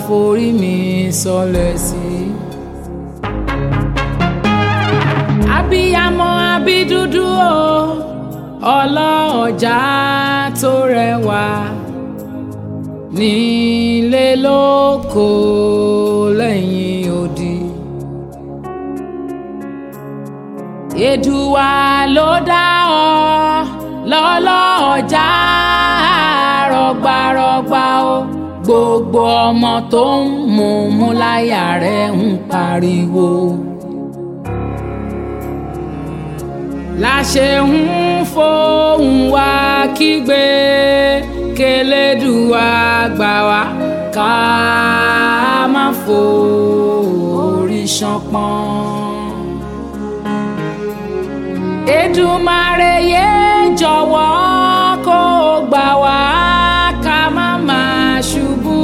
forí mi sọlẹ̀ sí. abiyamọ abídúdú o ọlọ́ọ̀já tó rẹwà nílé lóko lẹ́yìn odi. Èdùwà ló dá ọ lọ́lọ́ọ̀já rọgbarọgba o gbogbo ọmọ tó ń mú mú láyà rẹ̀ ń pariwo. láṣẹ ń fohùn wá kígbe kélédùwà gbà wá ká má forí ṣánpọ́n. Èdùmàrè yé jọ̀wọ́ kó gbà wá ká má máa ṣubú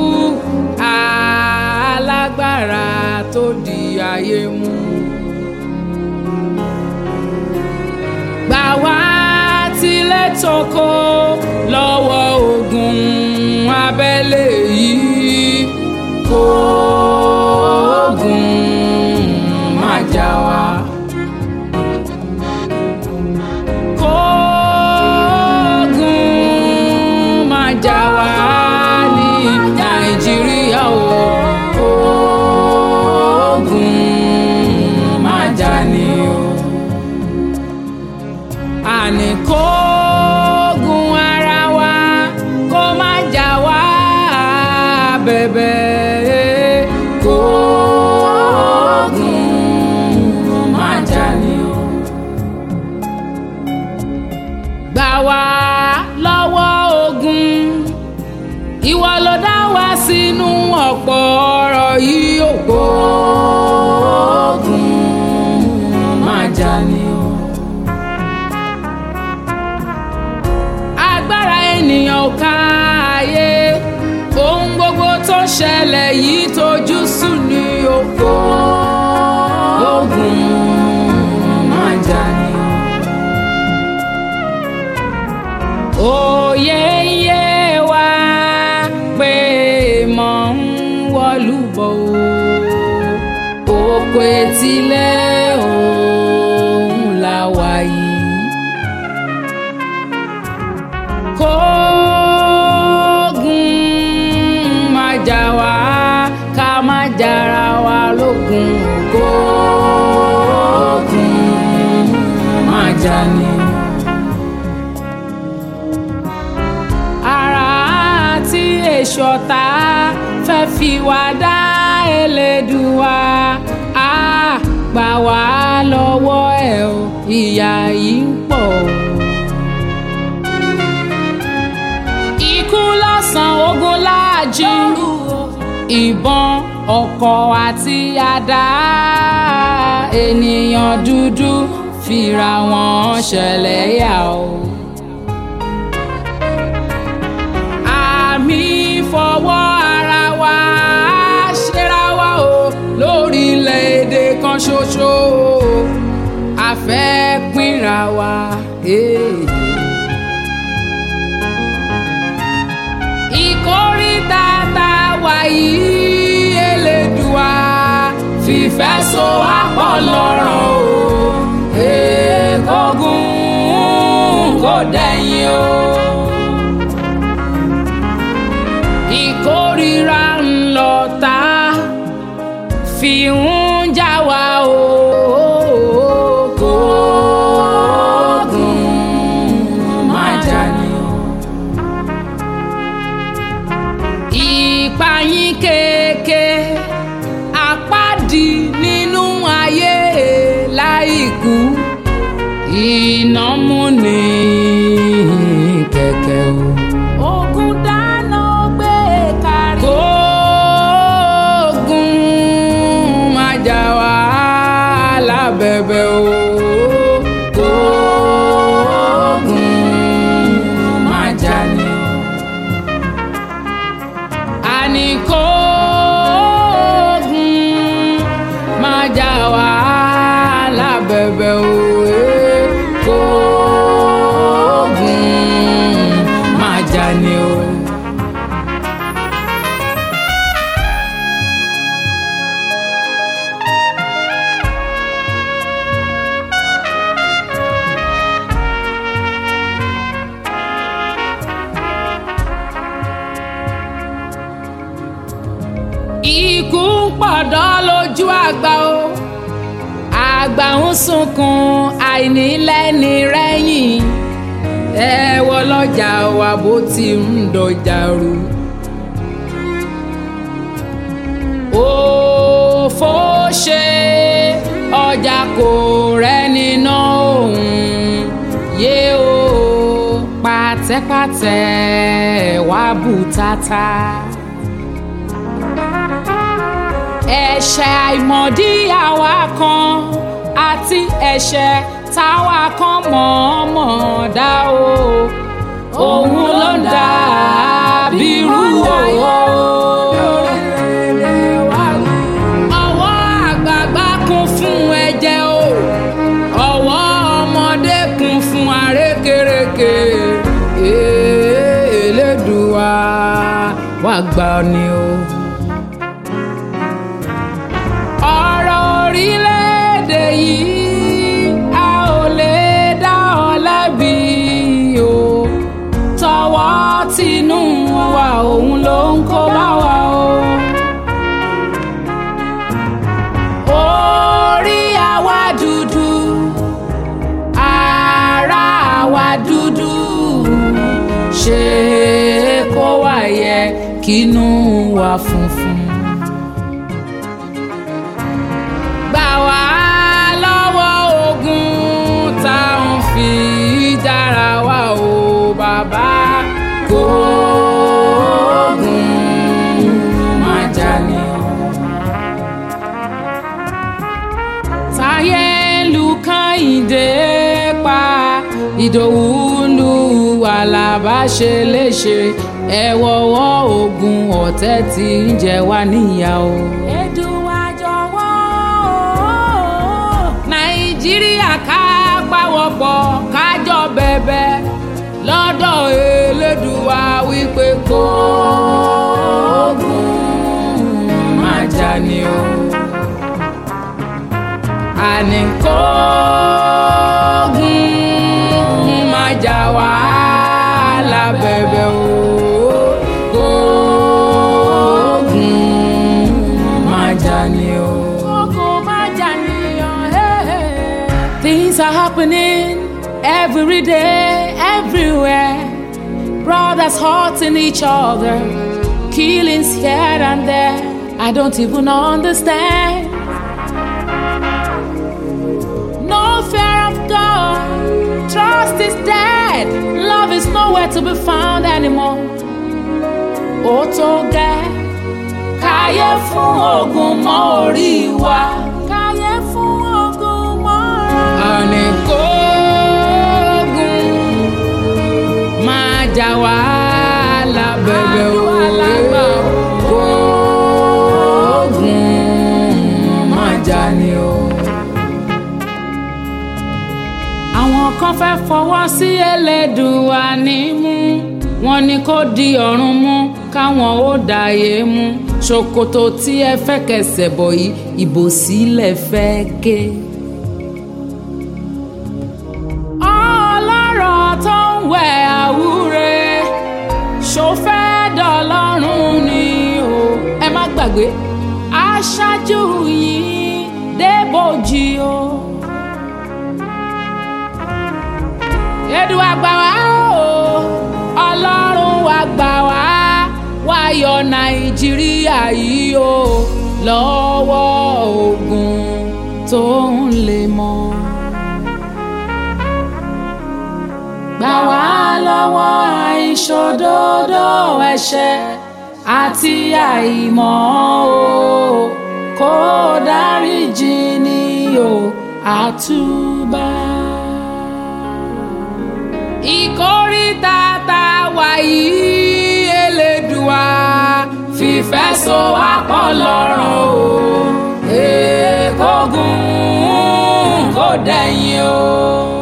alágbára tó di ayé mú. gbà wá tilẹ̀ tókò lọ́wọ́ ogun abẹ́lé yìí kó ogun má jà wá. Kó ogun má jà wá ní Nàìjíríà o. Kó ogun má jà ní o àní kógun ara wa kó má jà wá bẹ̀bẹ̀ kógun má jà ní o. gbà wá lọ́wọ́ ogun ìwọ ló dá wa sínú ọ̀pọ̀ ọ̀rọ̀ yìí ò kógun má jà ní o. agbára ènìyàn ò ká ayé ohun gbogbo tó ṣẹlẹ̀ yìí tójú sùn ní oko ogun máa jà ní. òye ń yé wa pé mọ̀ ń wọlú bọ̀ o òkú etílẹ̀ òun la wà yìí. kógun má jà wá ká má jara wa lógun kógun má jà ní. ara tí èso ta fẹ́ fi wá dá Elédùwà á gbà wá lọ́wọ́ ẹ̀ o ìyà yìí ń pọ̀ o. ikú lọ́sàn ogun láàjì ìbọn ọkọ̀ àti àdá ènìyàn dúdú fira wọn ṣẹlẹ̀ yà o. àmì fọwọ́ ara wa ṣera wa o lórílẹ̀‐èdè kan ṣoṣo a fẹ́ pínra wa. Hey. ìkórìtà tá a wà yìí Elédùà fìfẹ́ so àpọ̀ lọ́rọ̀ o èkógun kò dẹ̀yìn o. ìkórìíra ńlọ tá fi ń já wa o. kógun má jà ní o. ìpayín kéèké àpáàdì nínú ayé láìkú iná múni kẹ̀kẹ́ o. ogun dáná gbé kárí. kóògùn má jà wá lábẹ́bẹ́ o. kóògùn má jà ní o àní kóògùn máa jà wá lábẹ́bẹ́ òwe kóògùn máa jà ní o. ikú ń pọ̀dọ́ lójú àgbà o àgbà ń sunkún àìnílẹ́ni rẹ́yìn ẹ wọ lọ́jà wa bó ti ń dọjà rú. òfò ṣe ọjà kò rẹ́ni ná òun yé o pàtẹ́pàtẹ́ wá bùtátà. ẹ̀ṣẹ̀ àìmọ̀dí àwa kan àti ẹ̀ṣẹ̀ táwa kan mọ̀ọ́mọ̀ dá o òun ló ń dà bírú owó. ọwọ́ àgbààgbà kún fún ẹ̀jẹ̀ o ọwọ́ ọmọdé kún fún àrékérekè Elédùà wá gbà ni o. ọ̀rọ̀ orílẹ̀-èdè yìí a ò lè dá ọ lẹ́bi o tọwọ́ tinú wa òun ló ń kó bá wa o. orí àwa dúdú ara àwa dúdú ṣe kó wá yẹ kínú wa funfun. gbà wá lọ́wọ́ ogun tá à ń fi dára wa o bàbá kó ogun má jà ní o. táyé lu kàyìndé pa ìdòwú lu àlàbá ṣe léṣe ẹ wọ́wọ́ ogun ọ̀tẹ̀ tí ń jẹ wá níyà o. Èdùà jọ̀wọ́ nàìjíríà ká pàwọ́pọ̀ kájọ bẹ̀bẹ̀ lọ́dọ̀ elédùà wípé kó ogun má jà ní o. àní kó ogun má jà wá lábẹ́bẹ̀ o. Kó ogun má jà ní o. Ogun má jà ní o. Things are happening every day, everywhere. Brothers hurting each other, killings here and there. I don't even understand. No fear of God, trust is dead. Love is nowhere to be found anymore. Ó tó gẹ́, káyé fún ogun mọ́ orí wa. Káyé fún ogun mọ́ orí wa. Àní kógun máa jà wá lábẹ́bẹ́ o. Kógun máa jà ni o. Àwọn kan fẹ́ fọwọ́ sí Ẹlẹ́dùà nímú wọ́n ní kó di ọ̀run mú káwọn ó dàyé mú ṣòkòtò tí ẹ fẹ́ kẹsẹ̀ bọ̀ yìí ìbò sílẹ̀ fẹ́ ké. ọlọ́rọ̀ tó ń wẹ̀ àwúre ṣó fẹ́ dọ̀lọ́run ni o ẹ má gbàgbé aṣáájú yìí débòjì o. Èdùà gbà wá o ọlọ́run wa gbà wá wá yọ nàìjíríà yìí o lọ́wọ́ ogun tó ń lè mọ́. gbà wá lọ́wọ́ àìṣòdodo ẹ̀ṣẹ̀ àti àìmọ̀ o kó dáríjì ni o àtúbà. ìkórìtà tá a wà yìí Elédùà fìfẹ́ so wá pọ̀ lọ́rùn o èkógun kò dẹ̀yìn o.